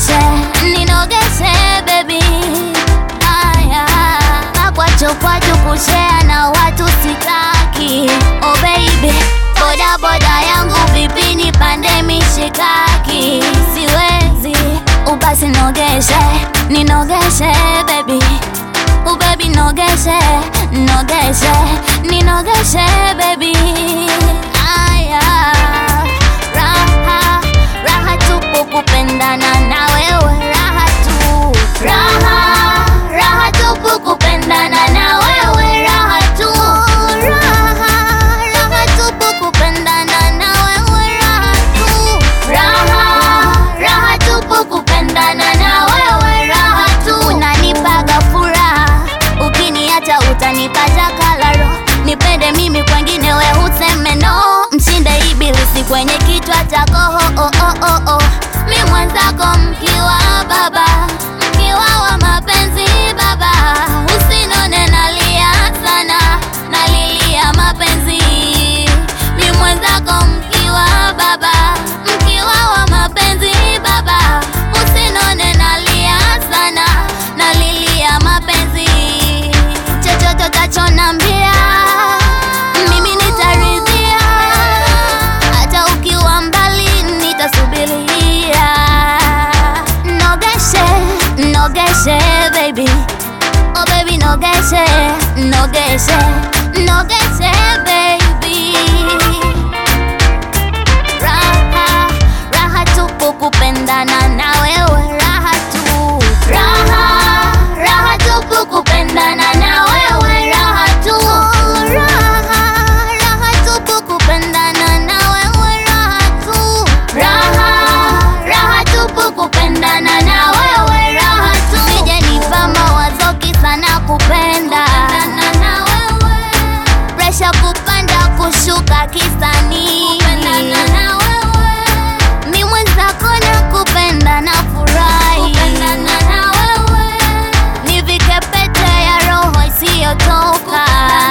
nogeshe ninogeshe baby aya makwacho kwacho kushea na watu sitaki oh baby boda boda yangu vipi nipande mishikaki siwezi ubasi nogeshe ninogeshe baby ubebi nogeshe nogeshe ninogeshe baby aya raha raha tupu kupendana na wewe raha tu raha raha tupu kupendana na wewe raha tu raha raha tupu kupendana na wewe raha tu raha raha tupu kupendana na wewe raha tu unanipaga furaha ukiniacha utanipata kalaro nipende mimi kwengine we huseme no mshinde ibilisi kwenye kichwa chako oh, oh, oh, oh, oh. mi mwenzako mkiwa baba mkiwa wa mapenzi baba usinone nalia sana nalilia mapenzi mi mwenzako mkiwa baba mkiwa wa mapenzi baba usinone nalia sana nalilia mapenzi chochote utachonambia mimi nitaridhia hata ukiwa mbali nitasubiria nogeshe nogeshe baby oh baby nogeshe nogeshe nogeshe baby raha raha tupu kupendana na wewe raha tu raha raha tupu kupendana na wewe raha tu raha raha tupu kupendana na wewe raha tu raha raha tupu kupendana na wewe raha tu sijanipa mawazo kisa na kupenda presha kupanda kushuka kisanii mi mwenzako na kupenda na furahi nivike pete ya roho isiyotoka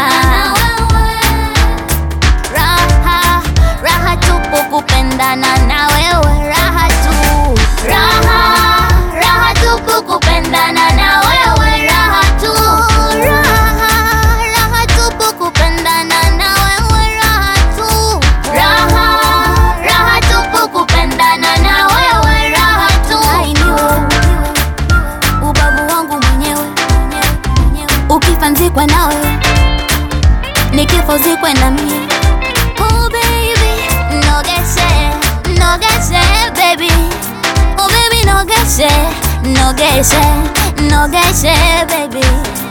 raha raha tupu kupendana na wewe raha tu raha raha tupu kupendana na wewe raha tu raha raha tupu kupendana na wewe raha tu raha raha tupu kupendana na wewe raha tu ainiwe ubavu wangu mwenyewe ukifa nzikwe nawe nikifa uzikwe na mie Oh baby, nogeshe, nogeshe baby Oh baby, nogeshe, nogeshe, nogeshe baby